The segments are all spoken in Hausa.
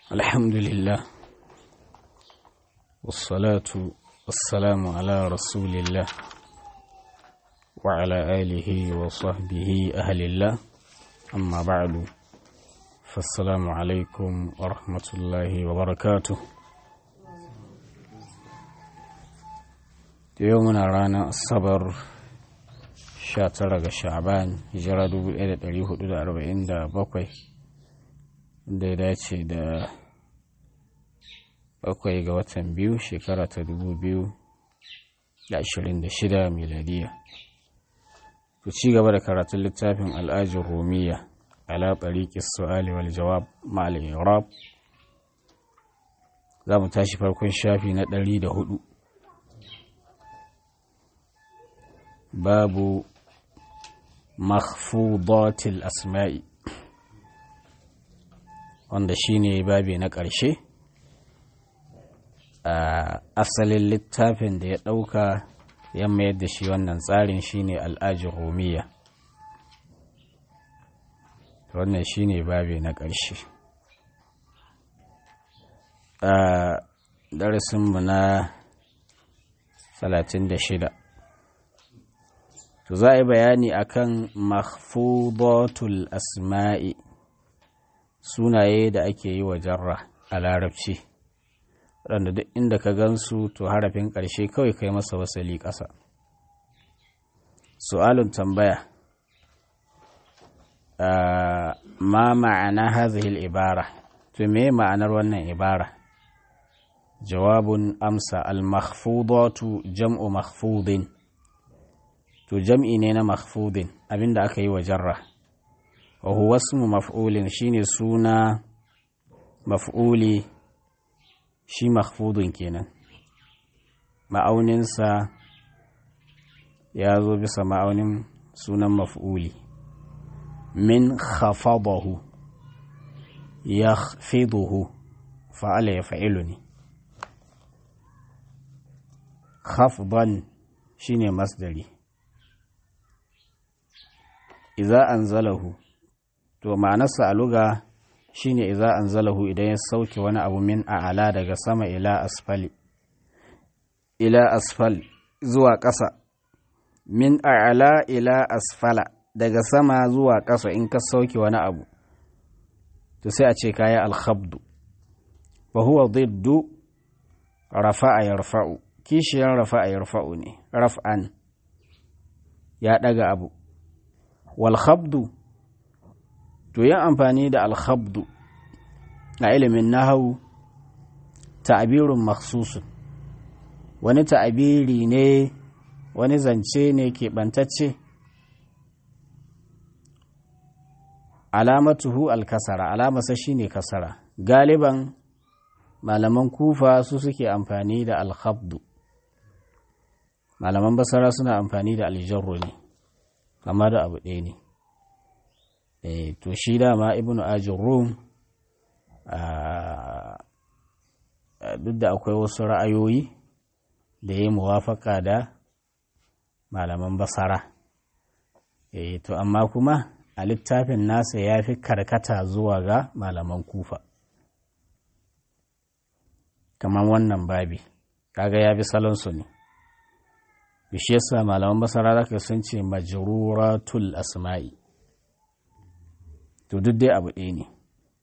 الحمد لله والصلاة والسلام على رسول الله وعلى آله وصحبه أهل الله أما بعد فالسلام عليكم ورحمة الله وبركاته يومنا رانا الصبر sha tara ga sha'ban hijira 1447 da ya dace da bakwai ga watan biyu shekara ta 2026 miladiya ku ci gaba da karatun littafin al'ajin romiya ala tsariƙi su'ali wal jawab ma'al irab za mu tashi farkon shafi na 104 babu makhfudatil asma'i wanda shine babi na ƙarshe a asalin littafin da ya ɗauka ya mayar da shi wannan tsarin shine al'ajin romiya wannan shine babi na ƙarshe a darasinmu na 36 to za a yi bayani akan mahfudatul asma'i sunaye da ake yi wa jarra a larabci waɗanda duk inda ka gansu to harafin ƙarshe kawai kai masa wasali ƙasa su'alun tambaya ma ma'ana hazihil ibara to me ma'anar wannan ibara jawabun amsa al-mahfudatu jam'u mahfudin to jam'i ne na mahfudin abinda aka yi wa jarra wa huwa ismu maf'ulin shine suna maf'uli shi mahfudun kenan ma'auninsa ya zo bisa ma'aunin sunan maf'uli min khafadahu ya fiduhu fa'ala ya fa'ilu ne khafdan shine masdari iza anzalahu to ma'anarsa a luga shine iza anzalahu idan ya sauke wani abu min a'ala daga sama ila asfali ila asfal zuwa ƙasa min a'ala ila asfala daga sama zuwa ƙasa in ka sauke wani abu to sai a ce kaya alkhabdu wa huwa diddu rafa'a yarfa'u kishiyar rafa'a yarfa'u ne raf'an ya ɗaga abu walhabdu to yin amfani da alhabdu a ilimin nahawu ta'abirun maksusun wani ta'abiri ne wani zance ne keɓantacce alamatuhu alkasara alamasa shi ne kasara galiban malaman kufa su suke amfani da alhabdu malaman basara suna amfani da aljarro ne amma da abu ɗaya ne to shi dama ibn ajin rum duk da akwai wasu ra'ayoyi da ya muwafaka da malaman basara to amma kuma a littafin nasa ya fi karkata zuwa ga malaman kufa kamar wannan babi kaga ya bi salonsu ne shi yasa malaman basara zaka sun ce majruratul asma'i to duk dai abu ɗaya ne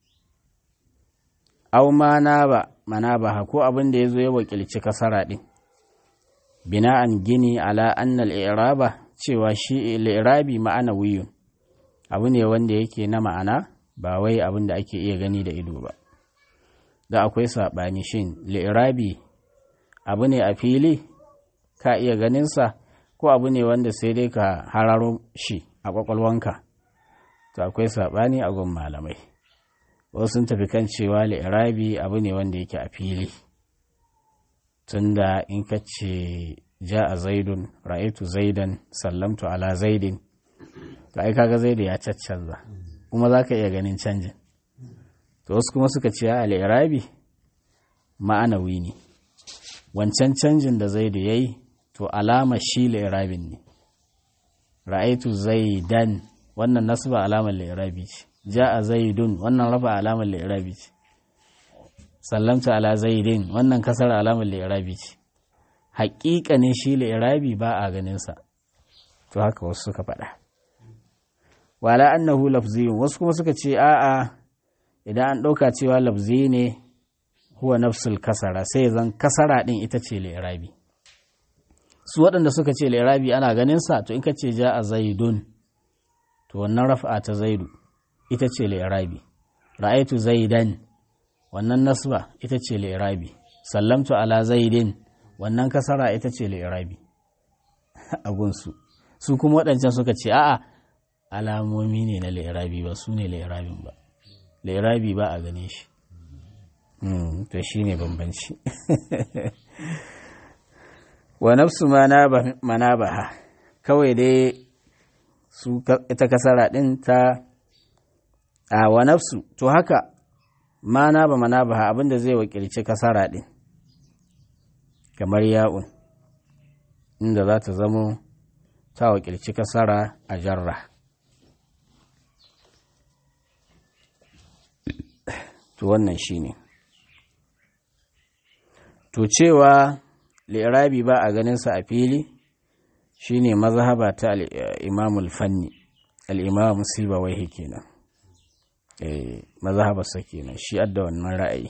aw mana ba mana ba ko abin da yazo ya wakilci kasara din bina'an gini ala anna al-i'raba cewa shi al-i'rabi ma'ana wiyun abu ne wanda yake na ma'ana ba wai abin da ake iya gani da ido ba da akwai saɓani shin li'irabi abu ne a fili ka iya ganinsa ko abu ne wanda sai dai ka hararo shi a ƙwaƙwalwanka to akwai saɓani a gun malamai wasu sun tafi kan cewa li'irabi abu ne wanda yake a fili tunda in ka ce ja a zaidun ra'aitu zaidan sallamtu ala zaidin to ai kaga zaidu ya caccanza kuma za ka iya ganin canjin to wasu kuma suka ce a li'irabi ma'anawi ne wancan canjin da zaidu ya yi to alama shi li'irabin ne ra'aitu zaidan wannan nasba alamar li'irabi ce ja'a zaidun wannan rafa alamar li'irabi ce sallamtu ala zaidin wannan kasar alamar li'irabi ce haƙiƙanin shi li'irabi ba a ganinsa to haka wasu suka faɗa wala annahu lafziyun wasu kuma suka ce a'a idan an ɗauka cewa lafzi ne huwa nafsul kasara sai zan kasara ɗin ita ce li'irabi su waɗanda suka ce li'irabi ana ganinsa to in ka ce ja a zaidun to wannan rafa ta zaidu ita ce li'irabi ra'aitu zaidan wannan nasba ita ce li'irabi sallamtu ala zaidin wannan kasara ita ce li'irabi a gunsu su kuma waɗancan suka ce a'a alamomi ne na li'irabi ba su ne li'irabin ba li'irabi ba a gane shi to shi ne bambanci wa nafsu manabaha kawai dai su ita kasara ɗin ta a wa nafsu to haka mana ba manabaha abinda zai wakilci kasara ɗin kamar ya'un inda za ta zamo ta wakilci kasara a jarra to wannan shi ne to cewa li'irabi ba a ganinsa a fili shine mazhaba ta al-imamul fanni al-imam sibawaihi kenan eh mazhabarsa kenan shi adda wannan ra'ayi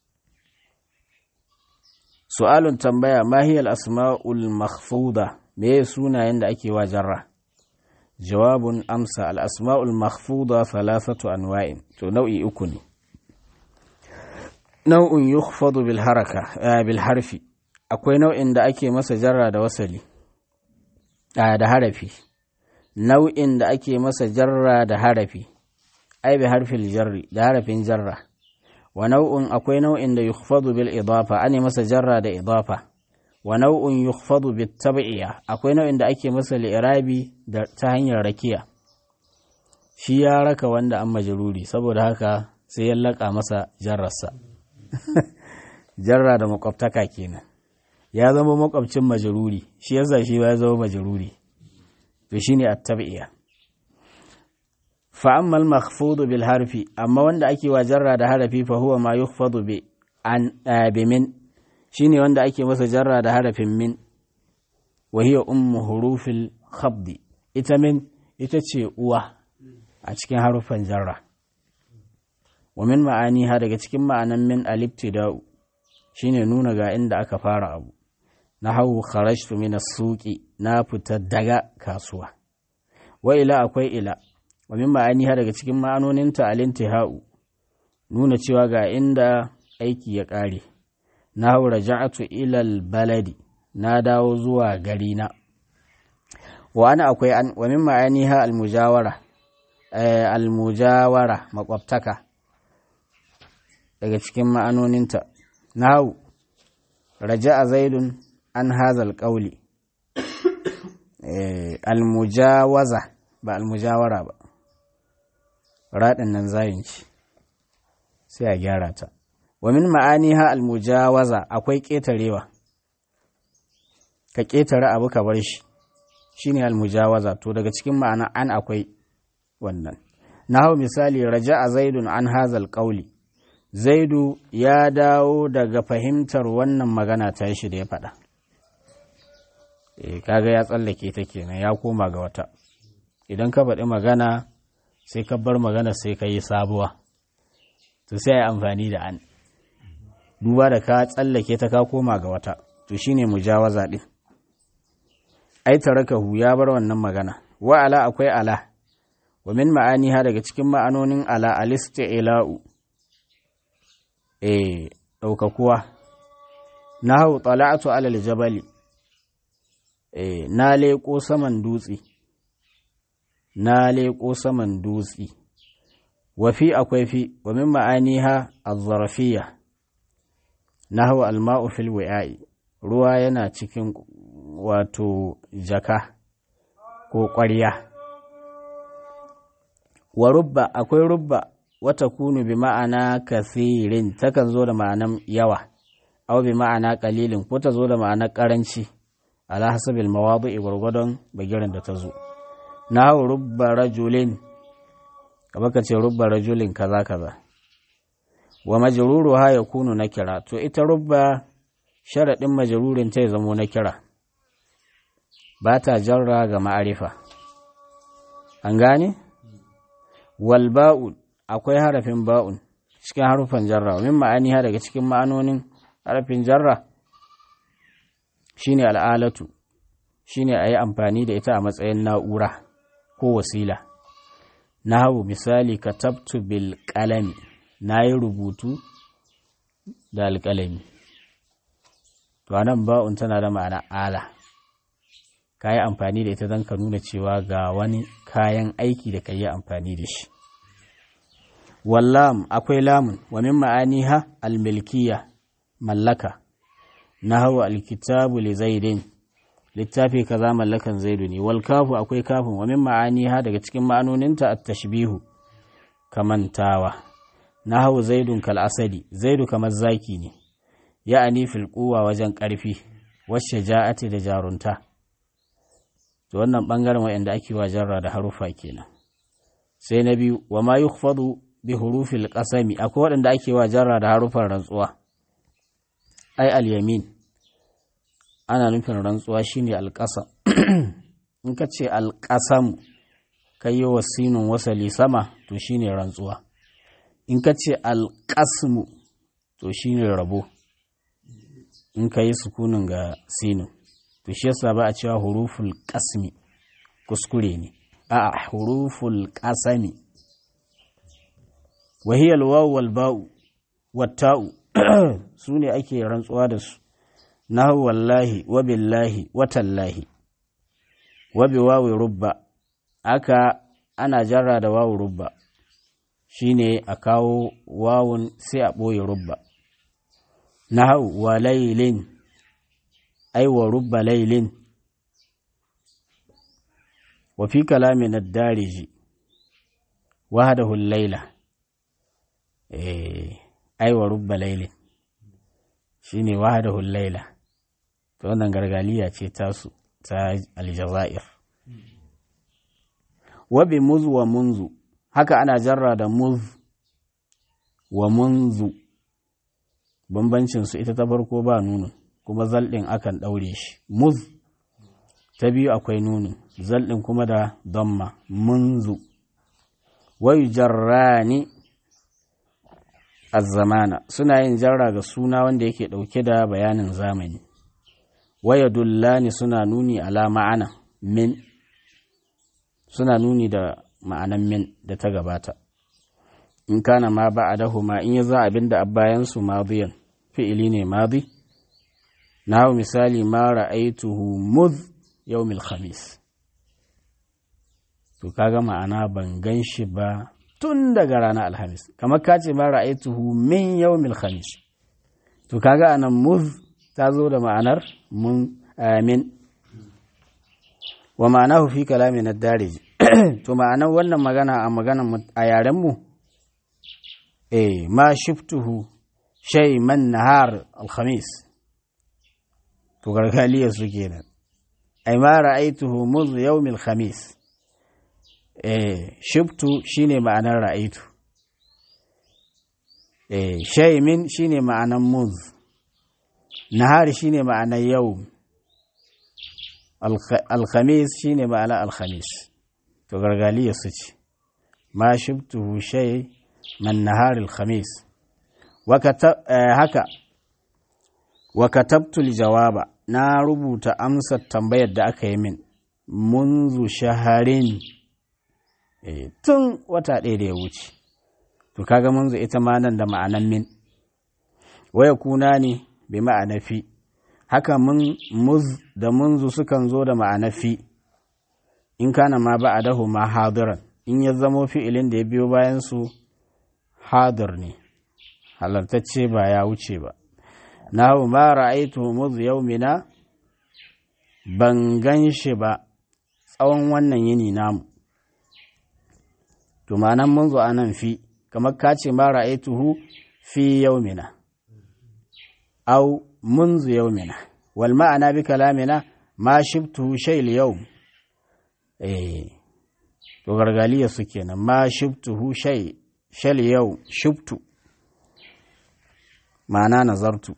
su'alun tambaya ma hiya al-asma'ul makhfuda me sunayen da ake wa jarra jawabun amsa al-asma'ul makhfuda thalathatu anwa'in to nau'i uku ne nau'un yukhfadu bil haraka bil harfi akwai nau'in da ake masa jarra da wasali da harafi nau'in da ake masa jarra da harafi ai bi harfil jarri da harafin jarra wa nau'un akwai nau'in da yukhfadu bil idafa ane masa jarra da idafa wa nau'un yukhfadu bit tab'iya akwai nau'in da ake masa li'irabi da ta hanyar rakiya shi ya raka wanda an majruri saboda haka sai ya laka masa jarrarsa jarra da makwabtaka kenan ya zama makwabcin majruri shi yasa shi ba ya zama majruri to shine at-tab'iya fa amma al-makhfud bil harfi amma wanda ake wa jarra da harafi fa huwa ma yukhfadu bi an bi min shine wanda ake masa jarra da harafin min wa hiya ummu hurufil khabd ita min ita ce uwa a cikin harufan jarra wa min ma'aniha daga cikin ma'anan min al-ibtida'u shine nuna ga inda aka fara abu na hau kharajtu min as-suqi na fita daga kasuwa wa ila akwai ila wa min ma'aniha daga cikin ma'anoninta al-intihau nuna cewa ga inda aiki ya kare na hau raja'atu ila al-baladi na dawo zuwa gari na wa ana akwai an wa min ma'aniha al-mujawara al-mujawara makwabtaka daga cikin ma'anoninta na hau raja'a zaidun an hazal ƙauli almujawaza ba almujawara ba raɗin nan zayin ci sai a gyara ta wa min ma'ani ha almujawaza akwai ƙetarewa ka ƙetare abu ka bar shi shine almujawaza to daga cikin ma'ana an akwai wannan na hau misali raja'a zaidun an hazal ƙauli zaidu ya dawo daga fahimtar wannan magana ta shi da ya faɗa e, kaga ya tsallake ta kenan ya koma ga wata idan ka faɗi magana sai ka bar magana sai ka yi sabuwa to sai ya amfani da an duba da ka tsallake ta ka koma ga wata to shine mujawaza ɗin ai tarakahu ya bar wannan magana wa ala akwai ala wa min ma'aniha daga cikin ma'anonin ala alisti'la'u eh ɗaukakuwa na hau tsala'atu alal jabali eh na leƙo saman dutse na leƙo saman dutse wafi akwai fi wa min ma'aniha az-zarfiyya na hau alma'u fil wi'a'i ruwa yana cikin wato jaka ko ƙwarya wa rubba akwai rubba wata kunu bi ma'ana kathirin takan zo da ma'anan yawa aw bi ma'ana qalilin ko ta zo da ma'anar karanci ala hasabil mawadi'i gwargwadon bagiran da ta zo na rubba rajulin kaba ka ce rubba rajulin kaza kaza wa majruruha yakunu nakira to ita rubba sharadin majrurin ta ya zamo nakira ba ta jarra ga ma'arifa an gane wal ba'u akwai harafin ba'un cikin harufan jarra min ma'aniha daga cikin ma'anonin harafin jarra shine al'alatu shine a yi amfani da ita a matsayin na'ura ko wasila na hau misali katabtu bil qalami na yi rubutu da alƙalami to anan ba'un tana da ma'ana ala ka yi amfani da ita don ka nuna cewa ga wani kayan aiki da ka yi amfani da shi wallam akwai lamun wa min ma'aniha almilkiya mallaka na hau alkitabu li zaidin littafi kaza mallakan zaidu ne wal kafu akwai kafin wa min ma'aniha daga cikin ma'anoninta at-tashbihu kamantawa na hau zaidun kal asadi zaidu kamar zaki ne ya'ani fil quwa wajen karfi wacce ja'ati da jarunta to wannan bangaren wayanda ake wa jarra da harufa kenan sai na biyu wa ma yukhfadu bi hurufil qasami akwai waɗanda ake wa jarra da harufan rantsuwa ai al-yamin ana nufin rantsuwa shine alƙasa in ka ce alƙasam ka yi wa sinun wasali sama to shine rantsuwa in ka ce alƙasmu to shine rabo in ka yi sukunin ga sinun to shi yasa ba a cewa huruful ƙasmi kuskure ne a huruful ƙasami wahiyar wawu wal ba'u watta'u su ne ake rantsuwa da su nahu wallahi wa billahi wa tallahi wa bi wawi rubba aka ana jarra da wawu rubba shine a kawo wawun sai a ɓoye rubba nahu wa lailin ai wa rubba lailin wa fi kalamin ad-dariji wahdahu al-laila eh ai wa rubba lailin shine wahdahu al-laila to wannan gargaliya ce tasu ta aljazair wa bi muz wa munzu haka ana jarra da muz wa munzu bambancin su ita ta farko ba nunu kuma zaldin akan daure shi muz ta biyu akwai nunu zaldin kuma da damma munzu wa yujarrani az-zamana suna yin jarra ga suna wanda yake dauke da bayanin zamani waya dullani suna nuni ala ma'ana min suna nuni da ma'anan min da ta gabata in kana ma ba'adahu ma in ya za abin da bayansu madiyan fi'ili ne madi na hau misali ma ra'aituhu muz yawmil khamis to kaga ma'ana ban gan shi ba tun daga ranar alhamis kamar ka ce ma ra'aituhu min yawmil khamis to kaga anan muz ta zo da ma'anar mun amin wa ma'anahu fi kalamin ad-darij to ma'anar wannan magana a maganar a yaren mu eh ma shiftuhu shay man nahar al-khamis to gargaliya su kenan ai ma ra'aituhu muz yawm al-khamis eh shiftu shine ma'anar ra'aitu eh shay min shine ma'anar muz nahari shine ma'anar yau alkhamis shine ma'anar alkhamis to gargaliya su ce ma shibtuhu shay man nahar alkhamis haka wa katabtu jawaba na rubuta amsar tambayar da aka yi min munzu shaharin tun wata ɗaya da ya wuce to kaga munzu ita ma nan da ma'anan min waya kuna ne bi ma'ana fi haka mun muz da munzu sukan zo da ma'ana fi in kana ma ba a dahu ma hadiran in ya zamo fi'ilin da ya biyo bayan su hadir ne halartacce ba ya wuce ba na hau ma ra'aitu muz yaumina ban gan shi ba tsawon wannan yini namu to ma'anan munzu anan fi kamar ka ce ma ra'aituhu fi yaumina أو منذ يومنا والمعنى بكلامنا ما شبته شيء اليوم إيه وغرغالية سكينة ما شبته شيء شيء اليوم شبت ma'ana nazartu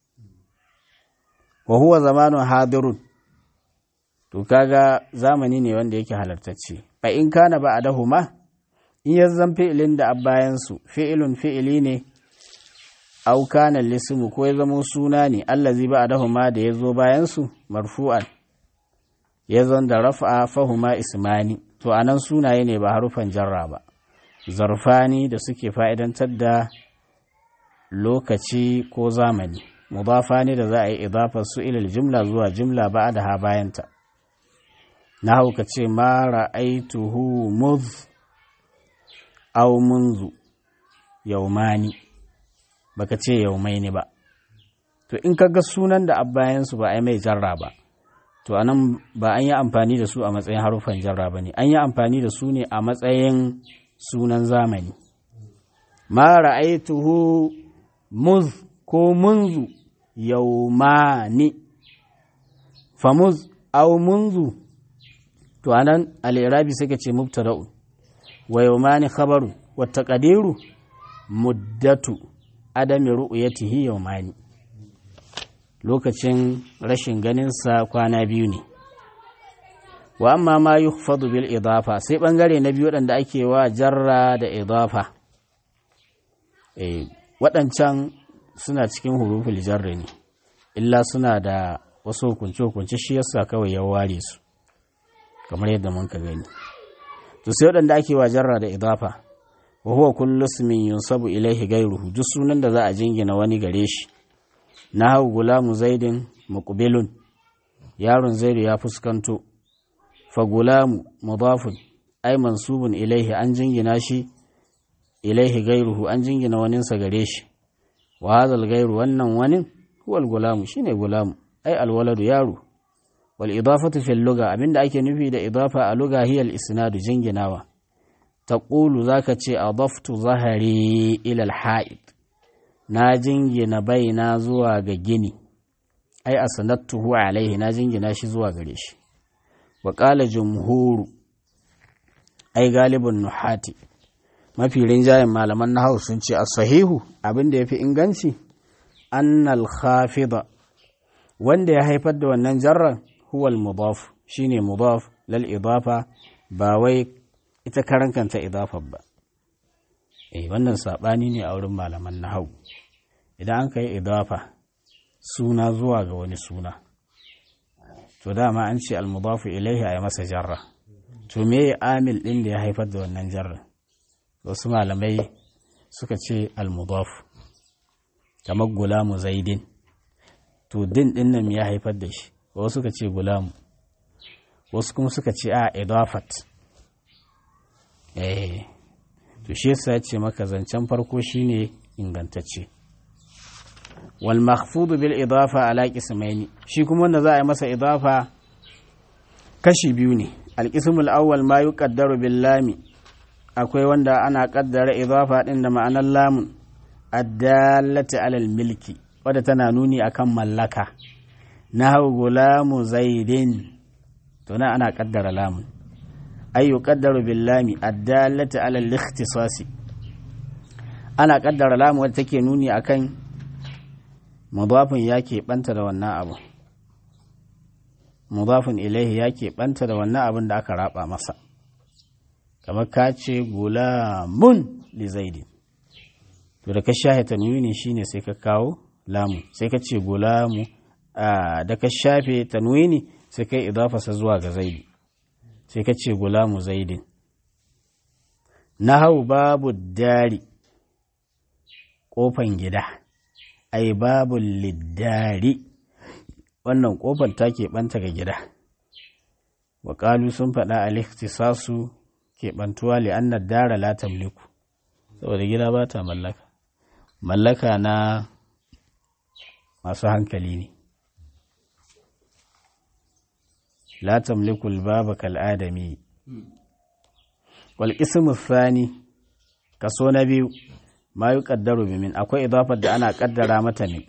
wa huwa zamanu hadirun to kaga zamani ne wanda yake halartacce fa in kana ba adahuma in ya zan fi'ilin da bayan su fi'ilun fi'ili ne au kana lismu ko ya zama suna ne allazi ba adahuma da ya zo bayan su marfu'an ya zan da rafa fahuma ismani to anan sunaye ne ba harufan jarra ba zarfani da suke fa'idantar da lokaci ko zamani mudafa ne da za a yi idafar su ilil jumla zuwa jumla ba da ha bayanta na hauka ce ma ra'aituhu muz aw munzu yaumani baka ce yaumaini ba to in kaga sunan da abbayansu ba a yi mai jarra ba to anan ba an yi amfani da su a matsayin harufan jarra ba ne an yi amfani da su ne a matsayin sunan zamani ma ra'aituhu muz ko munzu yaumani famuz aw munzu to anan al-irabi suka ce mubtada'u wa yaumani khabaru wa taqdiru muddatu adami ru'yatihi yaumani lokacin rashin ganin sa kwana biyu ne wa amma ma yukhfadu bil idafa sai bangare na biyu wadanda ake wa jarra da idafa eh waɗancan suna cikin huruful jarri ne illa suna da wasu hukunce-hukunce shi yasa kawai ya ware su kamar yadda mun ka gani to sai waɗanda ake wa jarra da idafa wa huwa kullu ismin yunsabu ilaihi ghayruhu duk sunan da za a jingina wani gare shi na hau gulamu zaidin muqbilun yaron zaidu ya fuskanto fa gulamu mudafun ay mansubun ilaihi an jingina shi ilaihi ghayruhu an jingina waninsa gare shi wa hadha ghayru wannan wani huwa al-gulamu shine gulamu ay al-waladu yaro wal idafatu fil lugha abinda ake nufi da idafa a lugha hiya al-isnadu jinginawa taqulu zaka ce adaftu zahari ila al-ha'id na jingina baina zuwa ga gini ai asanattuhu alaihi na jingina shi zuwa gare shi wa qala jumhuru ai galibun nuhati mafi rinjayen malaman nahawu sun ce as-sahihu abinda yafi inganci annal khafida wanda ya haifar da wannan jarran huwa al-mudaf shine mudaf lal idafa ba wai ita karan kanta idafar ba eh wannan sabani ne a wurin malaman nahwu idan an kai idafa suna zuwa ga wani suna to dama an ce al-mudafu ilaihi ay masa jarra to me amil din da ya haifar da wannan jarra wasu malamai suka ce al-mudaf kamar gulamu zaidin to din din nan ya haifar da shi wasu suka ce gulamu wasu kuma suka ce a idafat eh to shi yasa ya ce maka zancen farko shine ingantacce wal makhfudu bil idafa ala qismaini shi kuma wanda za a yi masa idafa kashi biyu ne al qismul awwal ma yuqaddaru bil lami akwai wanda ana kaddara idafa din da ma'anar lamun addallati alal milki wadda tana nuni akan mallaka na gulamu zaidin to na ana kaddara lamun ay yuqaddaru bil lami addallati alal ikhtisasi ana kaddara lamun wadda take nuni akan mudafin ya banta da wannan abu mudafin ilaihi ya banta da wannan abin da aka raba masa kamar ka ce gulamun li zaidin to da ka shafe tanwini shine sai ka kawo lamu sai ka ce gulamu da ka shafe tanwini sai ka idafasa zuwa ga zaidi sai ka ce gulamu zaidin nahau babu dari kofan gida ai babu liddari wannan kofar ta keɓanta ga gida waƙalu sun faɗa a liktisasu keɓantuwa li'annar dara la tamliku saboda gida ba ta mallaka mallaka na masu hankali ne la tamlikul baba kal adami wal ismu thani kaso na biyu ma yuqaddaru bi min akwai idafar da ana kaddara mata min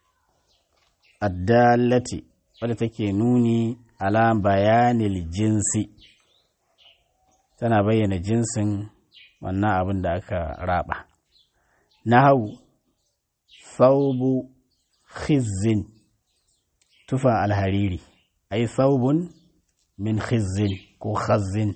addallati wadda take nuni ala bayanil jinsi tana bayyana jinsin wannan abin da aka raba nahau thawbu khizzin tufa alhariri ai thawbun min khizzin ko khazzin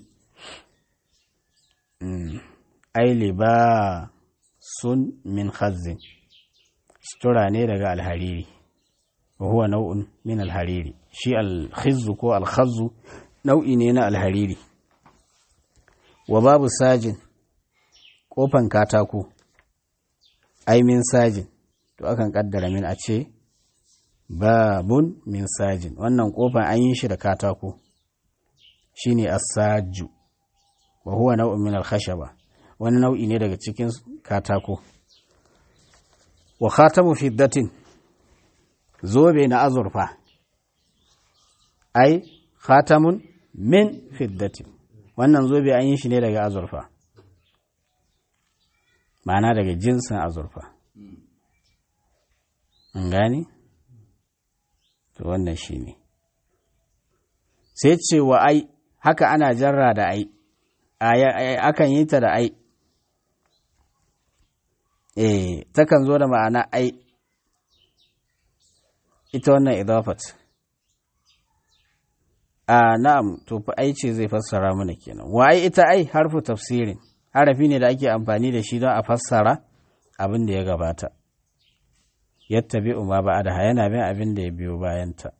ai liba sun min khazzin sutura ne daga alhariri wa huwa nau'un min alhariri shi alkhizzu ko alkhazzu nau'i ne na alhariri wa babu sajin kofan katako ai min sajin to akan kaddara min a ce babun min sajin wannan kofan an yi shi da katako shine asaju wa huwa nau'un min alkhashaba wani nau'i ne daga cikin katako wa khatamu fiddatin zobe na azurfa ai khatamun min fiddatin wannan zobe an yi shi ne daga azurfa ma'ana daga jinsin azurfa an gani to wannan shi ne sai ce wa ai haka ana jarra da ai akan yi ta da ai eh takan zo da ma'ana ai ita wannan idafat a na'am to fa ai ce zai fassara mana kenan wa ai ita ai harfu tafsirin harafi ne da ake amfani da shi don a fassara abin da ya gabata yattabi'u ma ba'da yana bin abin da ya biyo bayanta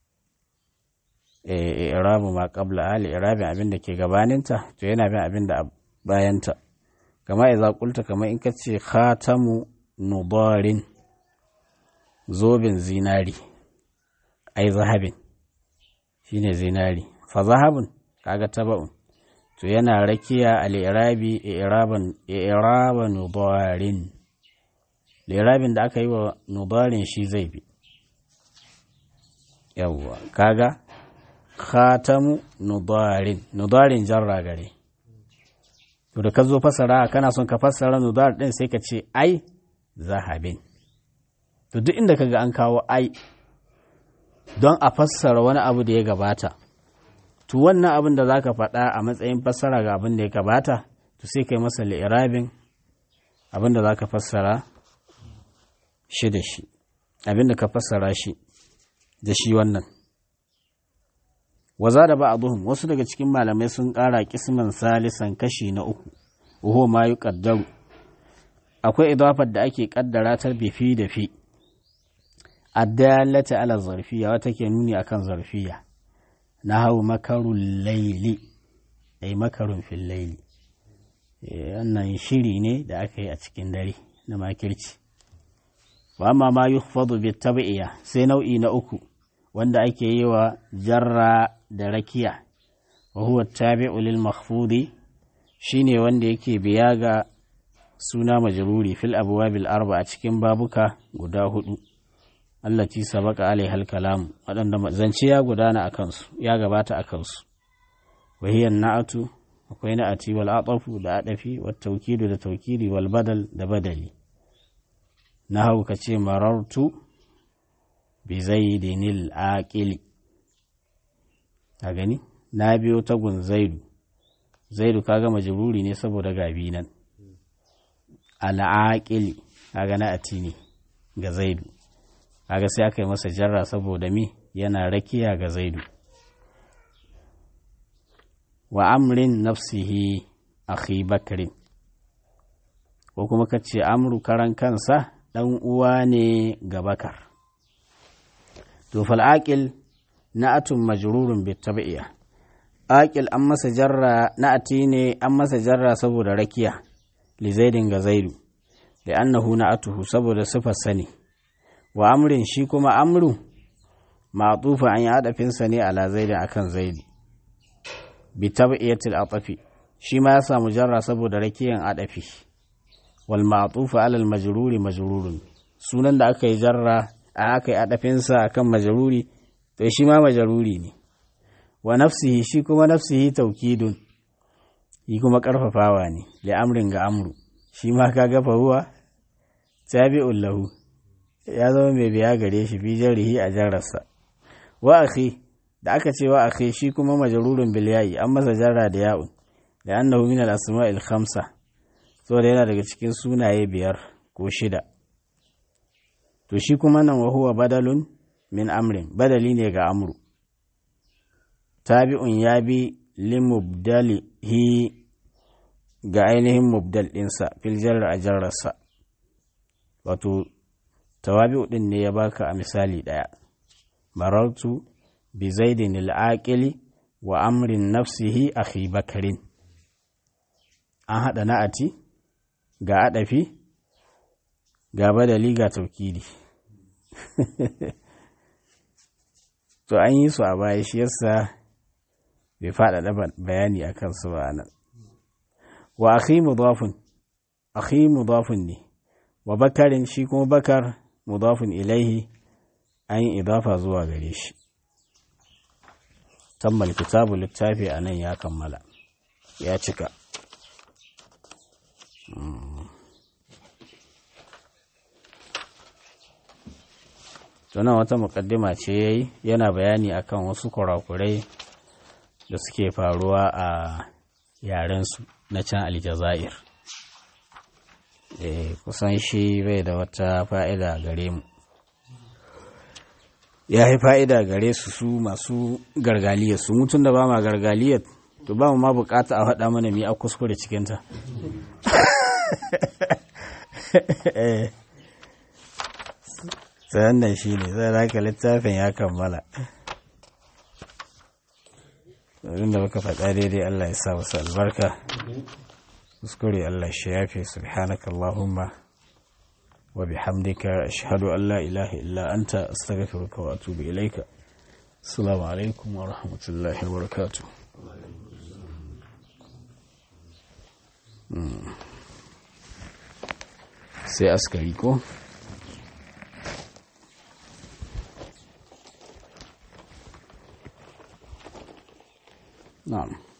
eh irabu ma qabla ali irabin abin da ke gabaninta to yana bin abin da bayanta kama idza qulta kama in ka ce khatamu nudarin zobin zinari ai zahabin shine zinari fa zahabun kaga taba'un to yana rakiya al-irabi i'raban i'raban nudarin lirabin da aka yi wa nudarin shi zai bi yawwa kaga khatamu nudarin nudarin jarra gare to da ka zo fasara kana son ka fassara nudar din sai ka ce ai zahabin to duk inda kaga an kawo ai don a fassara wani abu da ya gabata to wannan abin da zaka faɗa a matsayin fassara ga abin da ya gabata to sai kai masa li'irabin abin da zaka fassara shi da shi abin da ka fassara shi da shi wannan waza da ba'aduhum wasu daga cikin malamai sun ƙara kisman salisan kashi na uku uhu ma yi ƙaddaru akwai idafar da ake ƙaddara ta bifi da fi addalata ala zarfiya wata ke nuni akan zarfiya na hau makarun laili ai makarun fil laili wannan shiri ne da aka yi a cikin dare na makirci wa amma ma yukhfadu bi tab'iya sai nau'i na uku wanda ake yi wa jarra da rakiya wa huwa tabi'u lil makhfudi shine wanda yake biya ga suna majruri fil abwabil arba a cikin babuka guda hudu allati sabaka alaiha al kalam wadanda zance ya gudana a kansu ya gabata a kansu wa hiya na'atu akwai na'ati wal atafu da adafi wat tawkidu da tawkidi wal badal da badali na hau ka ce marartu bi zaidinil aqili a gani na biyo tagun zaidu zaidu kaga majruri ne saboda gabi nan al'aqili kaga na ati ne ga zaidu kaga sai aka yi masa jarra saboda mi yana rakiya ga zaidu wa amrin nafsihi akhi bakrin ko kuma ka ce amru karan kansa ɗan uwa ne ga bakar to fal'aƙil na'atun majrurun bi tabi'iya aqil an masa jarra na'ati ne an masa jarra saboda rakiya li zaidin ga zaidu da annahu na'atuhu saboda sifar sani wa amrin shi kuma amru ma'tufa an yi adafinsa ne ala zaidin akan zaidi bi tabi'iyatil atafi shi ma ya samu jarra saboda rakiyan adafi wal ma'tufa ala al majruri majrurun sunan da aka yi jarra a aka yi adafinsa akan majruri to shi ma majruri ne wa nafsihi shi kuma nafsihi taukidun yi kuma karfafawa ne li amrin ga amru shi ma ka gafa huwa tabi'un lahu ya zama mai biya gare shi fi jarihi a jarrarsa wa akhi da aka ce wa akhi shi kuma majrurun bil yayi an masa jarra da ya'un da annahu min al asma'il khamsa saboda yana daga cikin sunaye biyar ko shida to shi kuma nan wahuwa badalun min amrin badali ne ga amru tabi'un ya bi limubdalihi ga ainihin mubdal ɗinsa fil jarra a jarrarsa wato tawabi'u ɗin ne ya baka a misali ɗaya marartu bi zaidin al'aƙili wa amrin nafsihi akhi bakarin an haɗa na'ati ga aɗafi ga badali ga taukidi to an yi su a baya shi yasa bai faɗaɗa bayani a kansu ba nan wa akhi mudafun akhi mudafun ne wa bakarin shi kuma bakar mudafun ilaihi an yi idafa zuwa gare shi tammal kitabu littafi a nan ya kammala ya cika tunan wata mukaddima ce ya yi yana bayani akan wasu kurakurai da suke faruwa a yarensu na can aljazair kusan shi bai da wata fa'ida gare mu ya yi fa'ida gare su su masu gargaliyar su mutum da ba ma gargaliyar to ba mu ma bukata a faɗa mana mi a kuskure cikinta wannan shi ne zai raka littafin ya kammala abin da muka faɗa daidai Allah ya sa wasu albarka kuskure Allah shi yafe subhanaka Allahumma wa bihamdika ashhadu an la ilaha illa anta astaghfiruka wa atubu ilaika assalamu alaikum wa rahmatullahi wa barakatuh sai askari ko na'am